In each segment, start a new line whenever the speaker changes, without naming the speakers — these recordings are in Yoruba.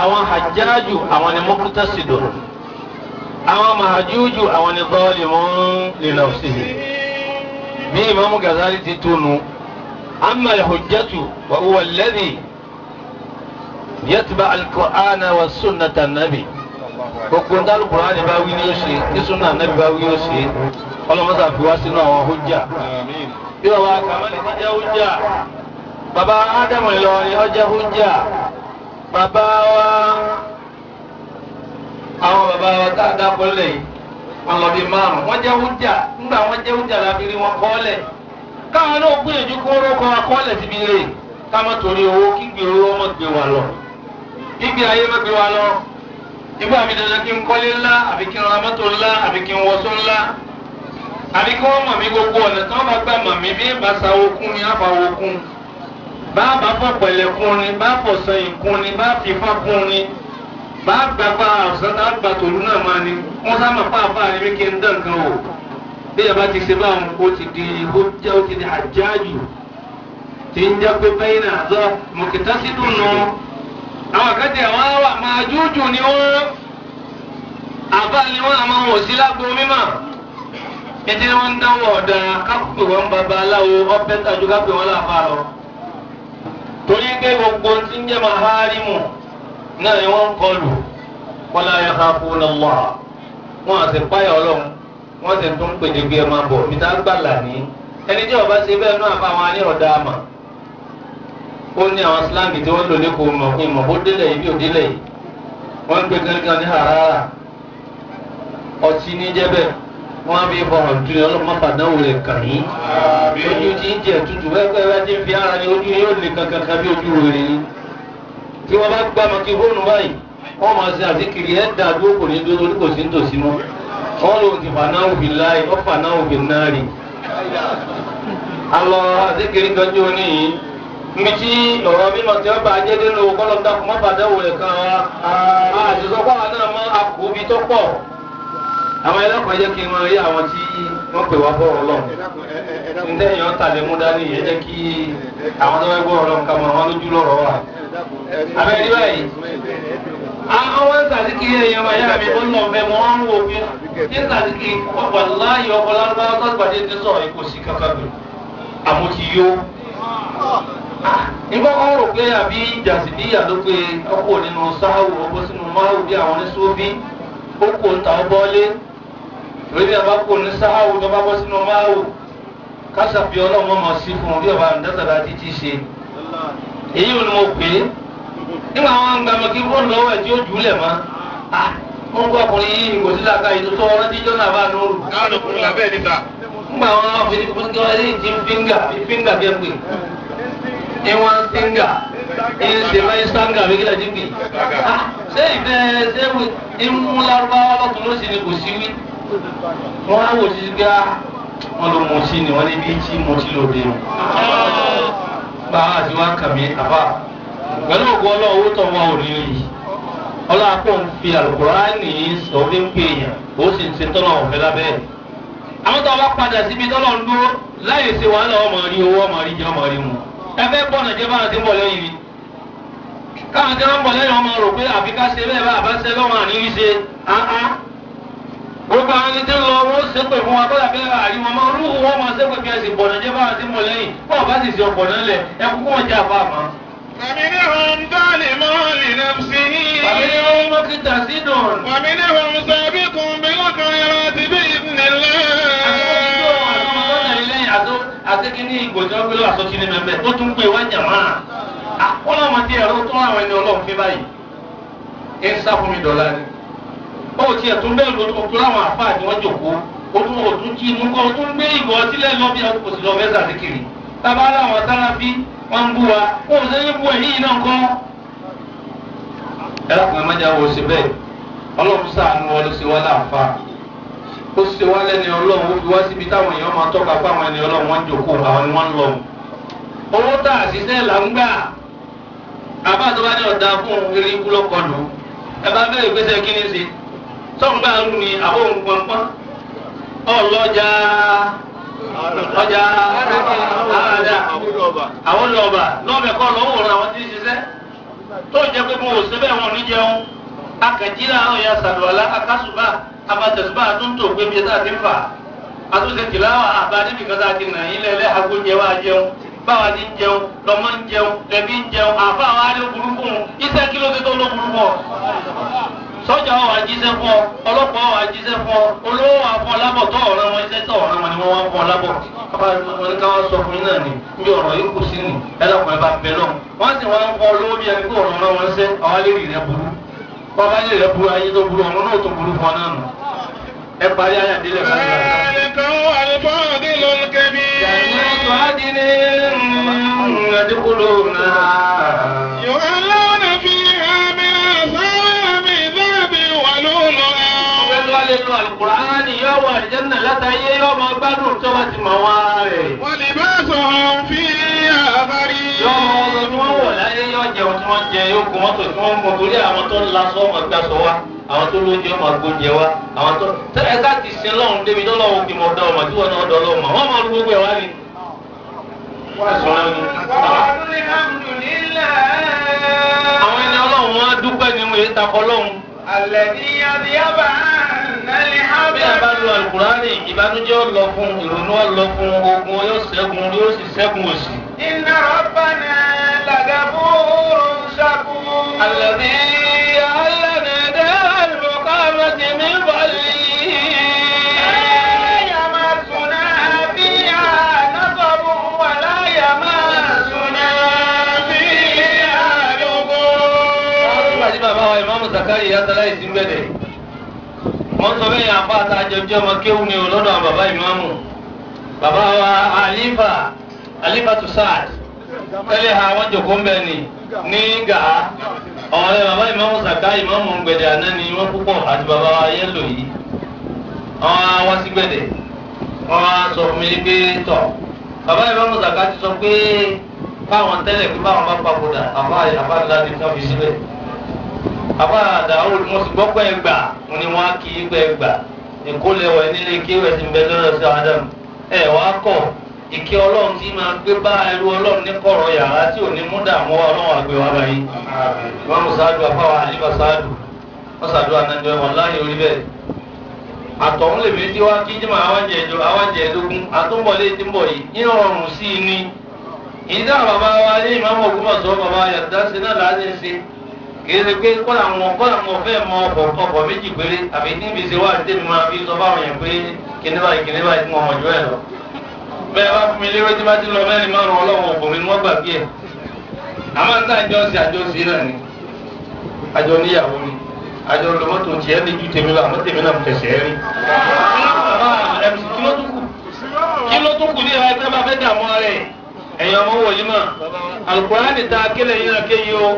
àwọn hajjáàjù àwọn ni muqtasidun àwọn mahajújù àwọn ni zalimun li nafsihi bí Imam Ghazali ti túnu amma al-hujjatu wa huwa alladhi yatba al-Qur'ana wa sunnata an-nabi gbogbo ń dálù Qur'ani bá wí ní ó ṣe ní sunna an-nabi bá wí ó ṣe ọlọ́mọdé àfi wá sínú àwọn hujja bí wọ́n wá kàmálì ti jẹ́ hujja bàbá Ádámù Ìlọrin ó jẹ́ hujja bàbá wa àwọn bàbá wa tá a dákọ lẹ̀ yìí wọn lọ bí márùn wọn jẹ́ hujja nígbà wọn jẹ́ hujja láti rí wọn kọ́lẹ̀ káwọn náà gbìyànjú kó rókọ akọ́lẹ̀ síbi lè ká má torí owó kígbe owó má gbé wa lọ kígbe ayé má gbé wa lọ ìgbà mi dandan kí n kọ́lé ńlá àbí kí n ra mọ́tò ńlá àbí kí n wọṣọ ńlá àbí kí wọ́n mọ̀ mí gbogbo ọ̀nà tí wọ́n bá gbà mọ̀ mí bí bá sa okun ni á fa okun bá bá fọ̀ pẹ̀lẹ́ kun ni bá fọ̀ sẹ́yìn kun ni bá fi fá kun ni bá gbàgbà àwùsàn tá a gbà tòlú náà máa ní wọ́n sá máa pàápàá ní kí n dán kan o bí yàrá ti ṣe báwọn o ti di ó jẹ́ ó ti di àjáàjù tí ń jẹ́ pé bẹ́yìn náà zọ mọ̀kìtá sí dùn nù àwọn àkàtì àwọn àwà máa jújù ni wọ́n àbá ni wọ́n àmọ́ wọ̀ sí lágbo mímọ́ ètí wọ́n ń dánwò ọ̀dà kápẹ́ wọn babaláwo ọ̀pẹ́ tàjú kápẹ́ wọn láfa lọ torí pé gbogbo tí ń jẹ́ maharimu náà ni wọ́n ń kọlù wala yakhafuna Allah wọ́n àti páyà ọlọ́run wọ́n sì tún pèdè gbé ẹ máa bọ̀ níta gbàlà ní ẹni tí ọba ṣe bẹ́ẹ̀ náà fáwọn anírọ̀dá àmà ó ní àwọn slang tí wọ́n lò lẹ́kọ̀ọ́ mọ̀ ìmọ̀ bó délẹ̀ yìí bí ò délẹ̀ yìí wọ́n ń gbé gángan ní harara ọtí ní jẹ́bẹ̀ wọ́n á bí fọhàn tún ní ọlọ́mọ fàdánwò rẹ̀ kàn yín ojú tí ń jẹ tútù wẹ́wẹ́ wá ti ń fi ara ní ojú yóò lè kankan kan bí ojú rere ni tí wọ́n bá gbá mọ́ kí fóònù báyìí wọ́n máa ṣe àzíkiri ẹ̀ dá dúró kò ní dúró torí kò sí nítòsí mọ́ wọ́n lòun ti fà náà òbí láì wọ́n fà náà òbí náà rí. alọ àzíkiri tọ́jú oníyìí níbi tí ọ̀rọ̀ mímọ̀ tí wọ́n bá jẹ́ nínú kọ́lọ́dà kò má bàdáwò rẹ̀ kan wa àtìsọ́kọ́ àwọn náà máa àkóbi tó pọ̀ àwọn ẹlẹ́kọ̀ọ́ jẹ́ kí n máa rí àwọn tí wọ́n pè wá bọ́ọ̀rọ̀ lọ. ntẹ́yìn ọ̀tà lè mú dání yẹn jẹ́ kí àwọn tó fẹ́ bọ́ọ̀rọ̀ lọ nǹkan mọ̀ wọn lójú lọ́rọ̀ wa. abẹ́rẹ́ báyìí àwọn ń sàdíkiri ẹ̀yàn máa yára mi ó lọ fẹ́ mọ́ wọn wò fi ní sàdíkiri ọ̀pọ̀ láàyè ọ̀pọ̀ lárúbáwá tó gbàdé ti sọ̀rọ̀ kò sí kankan gbè àmọ́ ti yó. nígbà kan rò pé àbí jàsìdíyà ló pé ọkọ̀ nínú sáwù ọkọ̀ sínú máwù bí àwọn oníṣòwò ó kò ń ta ọ bọ́lé lórí àbá kò ní sáwù tó bá bọ́ sínú máwù kásàbí ọlọ́run mọ̀ sí fún un bí ọba àǹdásàdá títí ṣe èyí ò ní mo pè é nígbà wọn ń gbàmọ kí fóònù lọ́wọ́ ẹ̀ tí ó jù ú lẹ̀ mọ́ wọn gbọ́ ọkùnrin yìí kò sí làákà yìí tó tọ́ ọ rántí jọ́nà bá nùrù.
káwọn ọkùnrin làbẹ́ níta.
nígbà wọn wá fi fúnkẹ́ wọn ní ti fíńgà fíńgà kẹ́ pè é wọn fíńgà ẹ ṣe báyìí sáńgà bí kílẹ̀ ti pè é. ṣé ìfẹ́ ṣé ìmú lárúbáwá lọ́tún ló sì ni kò sí wí. wọ́n á wò sí gbá wọn ló mọ̀ sí ni wọ́n ní bí tí mo ti lò dé o. báwa àti wọn kà mí àbá pẹ̀lú ògùn ọlọ́run owó tó wọn ò ní rí ọlọ́run kò ń fi àlùkùránì sọ fi ń pè yàn ó sì ń ṣe tọ́lọ̀ ọ̀fẹ́ lábẹ́ ẹ̀. àwọn tó bá padà síbi tọ́lọ̀ ń dúró láyé ṣe wàhálà ọmọ rí owó ọmọ rí jẹ ọmọ rí mu. ẹ fẹ́ gbọ́nà jẹ́ báwọn ti ń bọ̀ lẹ́yìn ni. káwọn tí wọ́n ń bọ̀ lẹ́yìn ọmọ rò pé àfi ká ṣe bẹ́ẹ̀ bá àbá ṣe lọ́wọ́ àníyí ṣe áá. gbogbo àwọn ẹni tí ń lọ wọ́n ṣe pè fún wa kọ́lá bẹ́ẹ̀ àrí wọn máa rúhu wọn máa ṣe pé kí ẹ sì bọ̀nà jẹ́ báwọn ti ń bọ̀ lẹ́yìn bọ́ọ̀ bá sì ṣe ọ̀pọ̀ náà lẹ̀ ẹ kúkú wọn jẹ́ àfa àmọ́.
فمنهم ظالم لنفسه
فمنهم مقتصد
ومنهم سابق بالخيرات بإذن الله
àtẹ́kíní ìgbòjọ́ gbé lọ àsọtí ní mẹ́mẹ́ tó tún pé wájà máa wọ́n láwọn tí ẹ̀rọ tó àwọn ẹni ọlọ́run fi báyìí ẹ ń sá fún mi dọ̀la ni ó ti ẹ̀ tún bẹ́ẹ̀ lórí òtún láwọn àfáà ni wọ́n jòkó ó tún òtún kí inú kọ́ ó tún gbé ìgò sílẹ̀ lọ bí kò sí lọ fẹ́ sàdékiri tábà láwọn sáráfí wọ́n ń bú wa ó ò sẹ́yìn bú ẹ̀yìn náà kọ́ ẹ lákùnrin májà wò sí bẹ́ẹ̀ ọlọ́run ṣàánú ọ ló ṣe wá láǹfà ó ṣe wá lẹ́ni ọlọ́run ó fi wá síbi táwọn èèyàn máa tọ́ka fún àwọn ẹni ọlọ́run wọ́n ń jòkó àwọn ni wọ́n ń lọ. owó tá a ṣiṣẹ́ là ń gbà àbá tó bá ní ọ̀dà fún eré ikú lọ́kọlù ẹ bá bẹ̀rẹ̀ ìgbésẹ̀ kí ni ṣe sọ́ǹgbà rú ni àwọn òun pọnpọ́n ọlọ́jà ọjà àràdà àwọn lọ́ọ̀bà lọ́ọ̀bẹ̀ kọ́ lọ́wọ́ àwọn tí ń ṣiṣẹ́ tó jẹ́ pé mo ò sí bẹ́ẹ̀ wọn ò ní jẹun akẹ́jìlá àwọn ya sàlùwàlá akásùbà abatẹ̀sùbà àtúntò pé bí ẹ̀dá ti ń fà àtúnṣe tìláwà àbá níbi kan tá a ti nà yín lẹ́lẹ́ agbóúnjẹ wa jẹun báwa ti ń jẹun lọmọ ń jẹun lẹbi ń jẹun àfa àwọn adé burúkú iṣẹ́ kí ló ti tó ló burúkú ọ sọ́jà wa jíṣẹ́ fún ọ ọlọ́pàá wa jíṣẹ́ fún ọ olówó wa fún ọ lábọ̀ tó ọ̀ràn wọn iṣẹ́ tó ọ̀ràn wọn ni wọ́n wá fún ọ lábọ̀ kábà wọn ní káwọn sọ fún yín náà ni bí ọ̀rọ̀ yìí kù sí ni ẹlẹ́kùnrin bá bẹ náà wọ́n sì wá ń fọ olówó bí ẹni pé ọ̀ràn wọn wọn ṣẹ́ àwọn alẹ́ rì rẹ burú bọ́ba lè rẹ burú ayé tó burú ọ̀run náà tó burú fún ọ náà nù ẹ parí ayé àdélẹ̀ fún mi.
ذلك هو الفاضل الكبير
جنات عدن يدخلونها
يحلون فيها من أساور من ذهب ولؤلؤا
Ọgbẹ́ni wa lè lo Àlùkùránì yóò wà ìjẹ́nà látàyé yóò máa gbádùn tó bá ti mọ̀ wá rẹ̀.
ولباسهم فيها
Yóò
حرير
mọ ọ̀sán tí wọ́n wọ̀ láyé yóò jẹun tí wọ́n jẹ yóò kún mọ́tò tí wọ́n mú torí àwọn tó ń lasọ́ ọmọ gbàsọ wa àwọn tó lóúnjẹ ọmọ gbóúnjẹ wa àwọn tó tẹ́lẹ̀ ká ti sin lọ́run débi tó lọ́run fi mọ̀ dá ọmọ tí wọ́n náà dọ́ lọ́mọ wọ́n máa lu gbogbo ẹ̀ wá ni. Àwọn ẹni ọlọ́run wọn á dúpẹ́ ni mo yẹ takọ lọ́run.
الذي يذهب عنا
Bí a bá lo Àlùkùránì, ìbànújẹ́ ó lọ fún, ìrònú ó lọ fún, ogun yóò ṣẹ́gun, yóò sì ṣẹ́gun òṣì.
إن ربنا لغفور شكور
الذي أهلنا دار المقامة من فضله
لا يمسنا فيها نصب ولا يمسنا فيها
Nígbà
لغوب
tí bàbá wa ìmáàmù Zakari yàtọ̀lá ìsìn gbẹ̀dẹ̀. Wọ́n sọ bẹ́ẹ̀ yàn apá àtàjọjọ́ ọmọ kéwù ni o lọ́dọ̀ àwọn bàbá ìmáàmù. Bàbá wa Alifa Alifa Tusad. Tẹ́lẹ̀ ha wọ́n jòkó ń bẹ̀ ni ní Gàá. Ọ̀rẹ́ bàbá ìmáàmù Zakari ìmáàmù gbẹ̀dẹ̀ àná ni wọ́n púpọ̀ àti bàbá wa yẹ́lò yìí. Wọ́n á wá sí gbẹ̀dẹ̀. Wọ́n á sọ fún mi pé tọ̀. Bàbá ìmáàmù Zakari ti sọ pé báwọn tẹ́lẹ̀ pé báwọn bá papòdà àbá àbá ńlá ni ká fi síbẹ̀ àbá àdáwò mo sì gbọ́ pé ẹgbà mo ní wọ́n á kí í pé ẹgbà ìkólẹ̀wọ̀ nílé kéwẹ̀ ti ń bẹ lọ́dọ̀ sí Adam ẹ wá kọ̀ ìkẹ́ ọlọ́run tí máa gbé bá ẹrú ọlọ́run ní kọ̀rọ̀ yàrá tí ò ní mú dààmú ọlọ́run àgbẹ̀ wa báyìí wọ́n mú sáájú afáwa àlífà sáájú wọ́n sàdúrà náà ní wọn láàyè orí bẹ́ẹ̀ àtọ̀hún lè méjì wá kí jẹ́ máa wájẹ ìjọ àwájẹ ìdógún àtúbọ̀lé tí ń bọ̀ yìí ní ọrùn sí i ní ìdá bàbá wa ní ìmáàmù Ògbómọ̀ṣọ́ bàbá yàtọ̀ sí náà láti ṣe kì í ṣe pé kọ́là wọn kọ́là wọn fẹ́ mọ ọkọ̀ ọkọ̀ méjì péré àbí níbi ìṣe wà ní tèmi máa fi sọ fáwọn yẹn pé kíní báyìí kíní báyìí tí wọn mọ̀ jù ẹ̀ lọ. bẹ́ẹ̀ bá fún mi lérò tí bá ti lọ mẹ́rin márùn ọlọ́run ọ̀pọ̀ mi ni wọ́n gbà bí ẹ̀. àmọ́ nígbà àjọ sí àjọ sí náà ni àjọ níyàwó ni àjọ lọ́mọ́tò tiẹ̀ ní ju tèmi lọ àmọ́ tèmi náà tẹ̀sẹ̀ rí. kí ló tún kù ní ìhà ẹgbẹ́ bá fẹ́ dààmú ara ẹ̀ ẹ̀yin ọmọ wòlíì mọ̀ Al-Qur'ani ta kílẹ̀ yín náà kéyìí o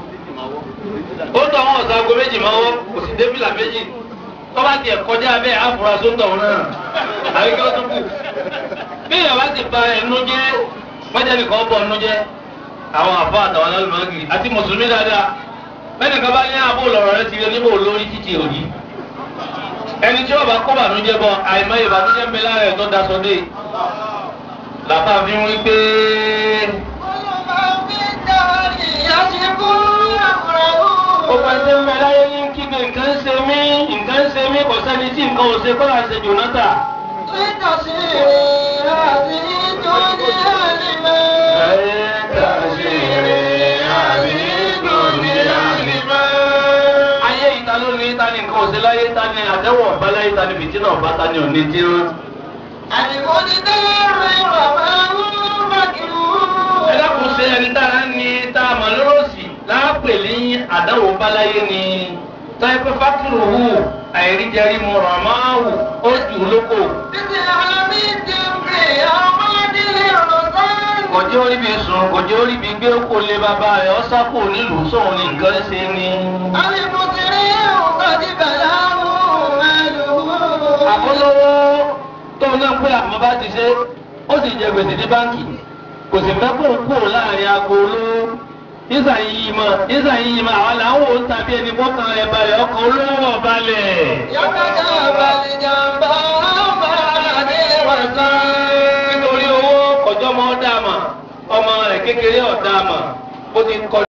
ó tọ àwọn ọ̀sán aago méjì máa wọ́ kò sí débìlà méjì tó bá tiẹ̀ kọjá bẹ́ẹ̀ àfúrásó ń tọ̀hún náà àbí kí ó tún kù. bí ìyàwó ti ba ẹnu jẹ́ mọ́jà nìkan bọ̀ ẹnu jẹ́ àwọn àfọ àtàwọn alálùmọ́gì àti mùsùlùmí dáadáa bẹ́ẹ̀ nìkan bá ní àbò lọ̀rọ̀ rẹ ti rí níbo lórí títí òní. ẹni tí ó bá kó bànújẹ́ bọ àìmọye ìbànújẹ́ ń bẹ lára ẹ̀ tó daṣọ dé. làbá fi ń wí pé. Gbogbo ẹsẹ̀ ń bẹ láyé ní kígbe nǹkan ń ṣe mí, nǹkan ń ṣe mí, kò sẹ́ni tí nǹkan ò ṣe kọ́lá ṣe Jònátà. Ayé ìta ló ní ta ni nǹkan ò ṣe láyé, ta ni àdẹ́wọ̀ ọ̀bá láyé, ta ni fìtínà ọ̀bá, ta ni òní tí ó. Ẹ dákun ṣe ẹni tára ní tá a mọ̀ lóròsì láàpè ní àdáwò báláyé ni táìpẹ́ fákìrì wù àìríjẹrí mu ràmáwù ó jù ú lóko. Kòjé orí bi sùn, kòjé orí bi gbé kó lé bàbá rẹ̀ ọ́ sápò nílùú sóun ní nǹkan ṣe ni. Àbólówó tóun náà pé àmọ́ bá ti ṣe, ó sì jẹ gbèsè ní báńkì, kò sì fẹ́ kó kúrò láàrin aago olówó nígbà yìí mọ nígbà yìí mọ àwọn làwọn ò ń tàbí ẹni bọ́kàn rẹ̀ balẹ̀ ọkàn olówó balẹ̀. nítorí owó kọjọ́ mọ́ dàmà ọmọ rẹ̀ kékeré ọ̀dàmà ó ti kọ.